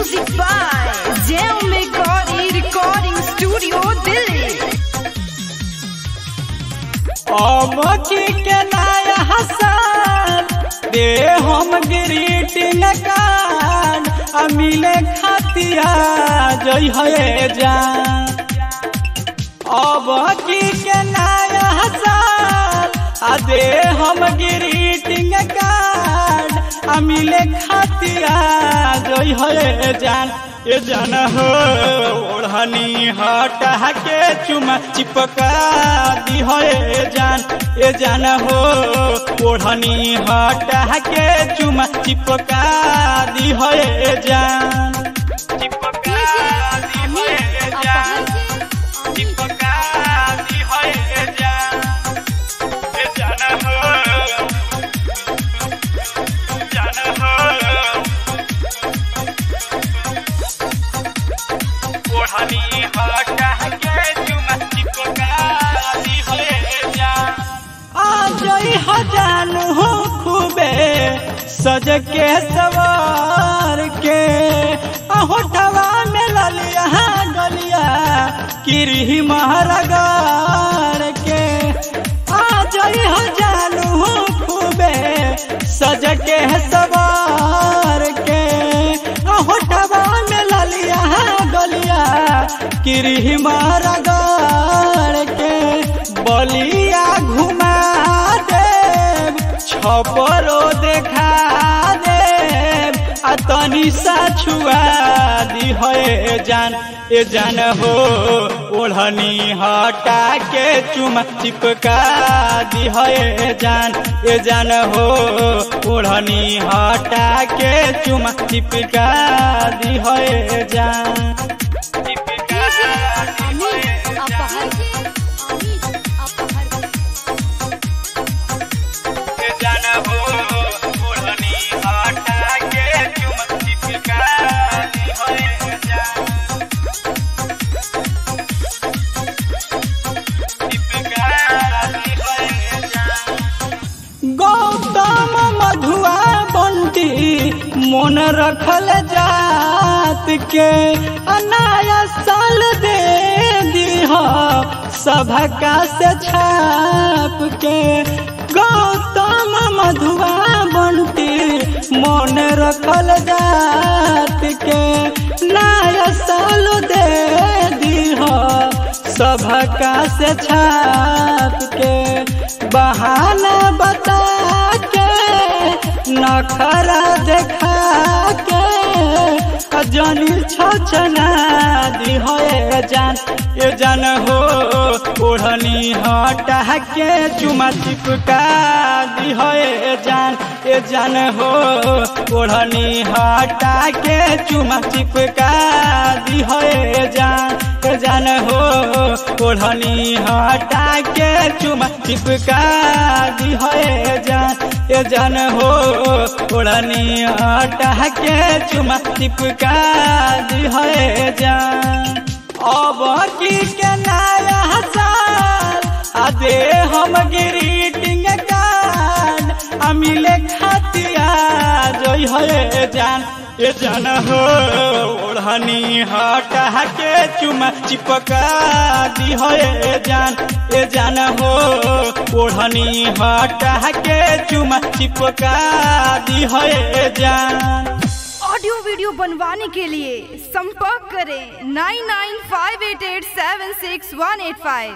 Music by Jam Megori Recording Studio, Delhi. अमकी के नया हसन दे हम ग्रीटिंग कार्ड आ मिले खातिया जई है जान अबकी के नया हसन आ दे हम ग्रीटिंग कार्ड आ मिले खातिया जई है जान ये जान हो ओढ़नी हटा के चुमा चिपका दी है जान ये जान हो ओढ़नी हटा के चुमा चिपका दी है जान चिपका दी है जान चिपका दी है जान ये जान हो जान हो ओढ़नी हटा के चुमा चिपका दी है जान आज हजान हो खूबे सज के सवार के होठवा में ललिया गलिया किरी महरगार के आज हजान हो खूबे सज के सवार के होठवा में ललिया गलिया किरी महरगार के बलिया घुमा देव छपरो देखा देव आ तनी सा छुआ दी है जान ए जान हो ओढ़नी हटा के चुमा चिपका दी है जान ए जान हो ओढ़नी हटा के चुमा चिपका दी है जान चिपका दी है जान के जान हो ओढ़नी हटा के चुमा चिपका दी है जान चिपका दी है जान गौतम मधुआ बंटी मन रखल जात के अनाया साल दे दीह सभका से छाप के गौतम मधुआ बंटी मन रखल जात के नया साल दे दीह सभका से छाप के बहाना बता के नखरा देखा के जनी छछना दी है जान ये जान हो ओढ़नी हटा के चुमा चिपका दी है जान ये जान हो ओढ़नी हटा के चुमा चिपका दी है जान ये जान हो ओढ़नी हटा के चुमा चिपका दी है जान ये जान हो ओढ़नी हटा के चुमा चिपका दी है जान अब की के नया साल आ दे हम ग्रीटिंग कार्ड आ मिले खातिया जोई है जान ये जान हो ओढ़नी हटा के चुमा चिपका दी है जान ये जान हो ओढ़नी हटा के चुमा चिपका दी है जान ऑडियो वीडियो बनवाने के लिए संपर्क करें nine nine five eight eight seven six one eight five